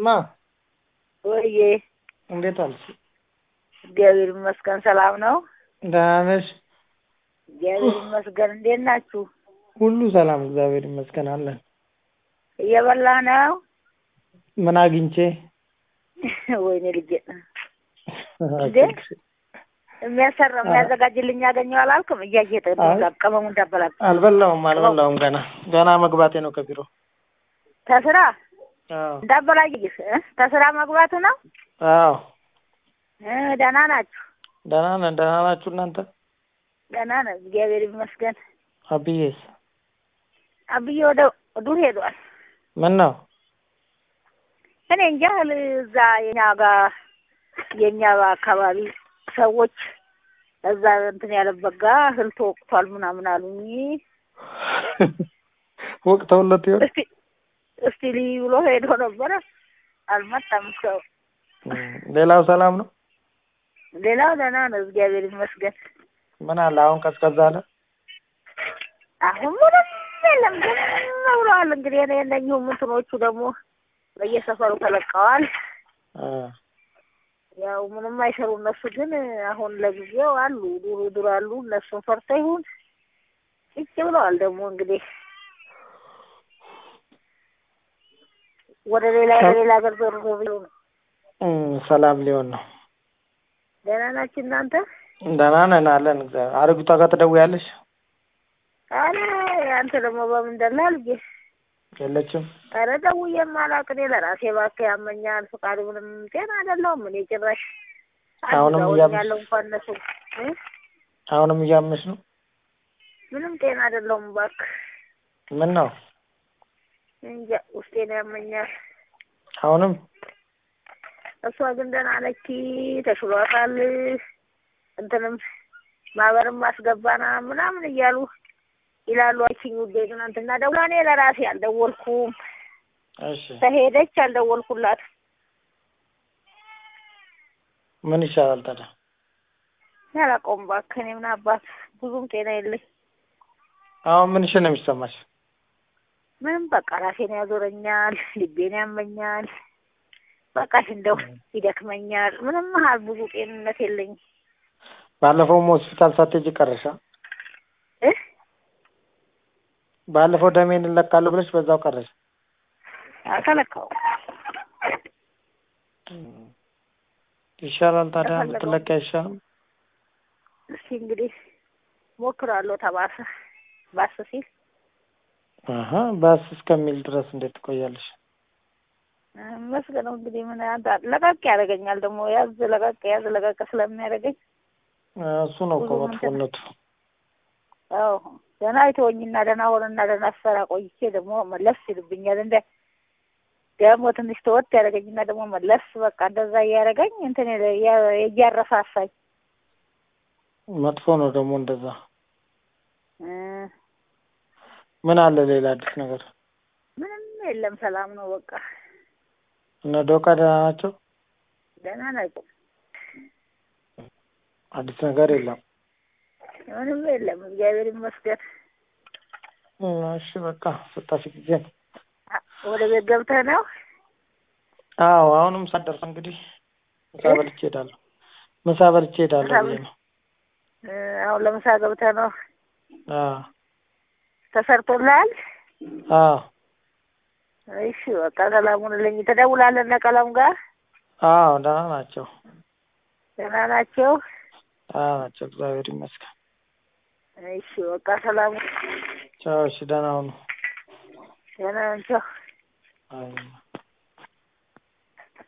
እማ ወይዬ እንዴት አልሽ? እግዚአብሔር ይመስገን ሰላም ነው። ደህና ነሽ? እግዚአብሔር ይመስገን። እንዴት ናችሁ? ሁሉ ሰላም እግዚአብሔር ይመስገን አለን። እየበላ ነው? ምን አግኝቼ? ወይኔ ልጄ እንዴ የሚያሰራ የሚያዘጋጅልኝ ያገኘው አላልክም? እያየጠ ቀመሙ እንዳበላል አልበላውም አልበላውም ገና ገና መግባቴ ነው ከቢሮ። ተስራ አዎ እንዳበላይህ ተስራ መግባቱ ነው። አዎ እ ደህና ናችሁ? ደህና ነን። ደህና ናችሁ እናንተ? ደህና ነን እግዚአብሔር ይመስገን። አብዬስ አብዬ ወደ ዱር ሄዷል። ምን ነው? እኔ እንጃ እዛ የኛ ጋር የኛ አካባቢ ሰዎች እዛ እንትን ያለበት ጋር እህል ተወቅቷል ምናምን አሉኝ። ወቅተውለት ይሆን? እስቲ እስቲ ልይ ብሎ ሄዶ ነበረ አልመጣም ሰው። ሌላው ሰላም ነው? ሌላው ደህና ነው እግዚአብሔር ይመስገን። ምን አለ አሁን ቀዝቀዝ አለ? አሁን ምንም የለም ዝም ብለዋል። እንግዲህ እኔ እነኚሁ እንትኖቹ ደግሞ በየሰፈሩ ተለቀዋል። አ ያው ምንም አይሰሩ እነሱ ግን አሁን ለጊዜው አሉ ዱር ዱር አሉ። እነሱን ፈርተው ይሁን ጭጭ ብለዋል። ደግሞ እንግዲህ ወደ ሌላ ወደ ሌላ ሀገር ዞር ዞር ብለው ነው። እም ሰላም ሊሆን ነው። ደህና ናችሁ እናንተ? ደህና ነን አለን እግዚአብሔር። አረጉቷ ጋር ትደውያለሽ? አረ አንተ ደግሞ በምን ደላ ልጄ? የለችም። ኧረ ደውዬም አላውቅ እኔ ለራሴ እባክህ ያመኛል። ፈቃድ ምንም ጤና አይደለሁም እኔ ጭራሽ አሁንም እያመሽ- ያለው እንኳን እነሱ እ አሁንም እያመሽ ነው? ምንም ጤና አይደለሁም እባክህ። ምን ነው? እንጃ ውስጤን ያመኛል። አሁንም እሷ ግን ደህና ነች፣ ተሽሏታል። እንትንም ማህበርም አስገባና ምናምን እያሉ ይላሉ። አይችኝ ውዴ ትናንትና ደውላ እኔ ለራሴ አልደወልኩም። እሺ ተሄደች አልደወልኩላት። ምን ይሻላል ታዲያ? ያላቀውም እባክህ እኔ ምን አባት ብዙም ጤና የለኝ። አሁን ምንሽ ነው የሚሰማሽ? ምንም በቃ ራሴን ያዞረኛል፣ ልቤን ያመኛል። በቃሽ እንደው ይደክመኛል። ምንም ያህል ብዙ ጤንነት የለኝም። ባለፈውም ሆስፒታል ሳትሄጂ ቀረሻ? እ ባለፈው ደሜን እንለካለሁ ብለሽ በዛው ቀረሽ። አልተለካው ይሻላል ታዲያ ተፈለገው። ብትለቂ አይሻልም? እስኪ እንግዲህ ሞክራለሁ። ተባሰ ባስ ሲል አሀ ባስ እስከሚል ድረስ እንዴት ትቆያለሽ? መስገነው እንግዲህ ምን ያንተ- ለቀቅ ያደርገኛል ደግሞ ያዝ ለቀቅ ያዝ ለቀቅ ስለሚያደርገኝ እሱ ነው እኮ ብዙ እንትን- መጥፎነቱ። አዎ ደህና አይተወኝና ደህና ሆነና ደህና ስሰራ ቆይቼ ደግሞ መለስ ይልብኛል። እንደ ደግሞ ትንሽ ተወት ያደርገኝና ደግሞ መለስ በቃ እንደዛ እያደረገኝ እንትን ይለ- ያ- እያረሳሳኝ መጥፎ ነው ደግሞ እንደዛ። እ ምን አለ ሌላ አዲስ ነገር? ምንም የለም ሰላም ነው በቃ እነ ዶቃ ደህና ናቸው? ደህና ናቸው። አዲስ ነገር የለም። ምንም የለም እግዚአብሔር ይመስገን። እሺ በቃ ስታሽ ጊዜ ነው። አ- ወደ ቤት ገብተህ ነው? አዎ አሁንም ሳደርስ እንግዲህ ምሳ እ? በልቼ እሄዳለሁ። ምሳ በልቼ እሄዳለሁ ምሳ ብዬ በል- ነው። እ አሁን ለምሳ ገብተህ ነው? አዎ ተሰርቶልሃል? አዎ እሺ በቃ ሰላሙን ልኝ ትደውላለህ እነ ቀለም ጋር አዎ ደህና ናቸው። ደህና ናቸው? ደህና ናቸው እግዚአብሔር ይመስገን። እሺ በቃ ሰላሙ ቻው። እሺ ደህና ሁኑ። ደህና ናቸው። አይ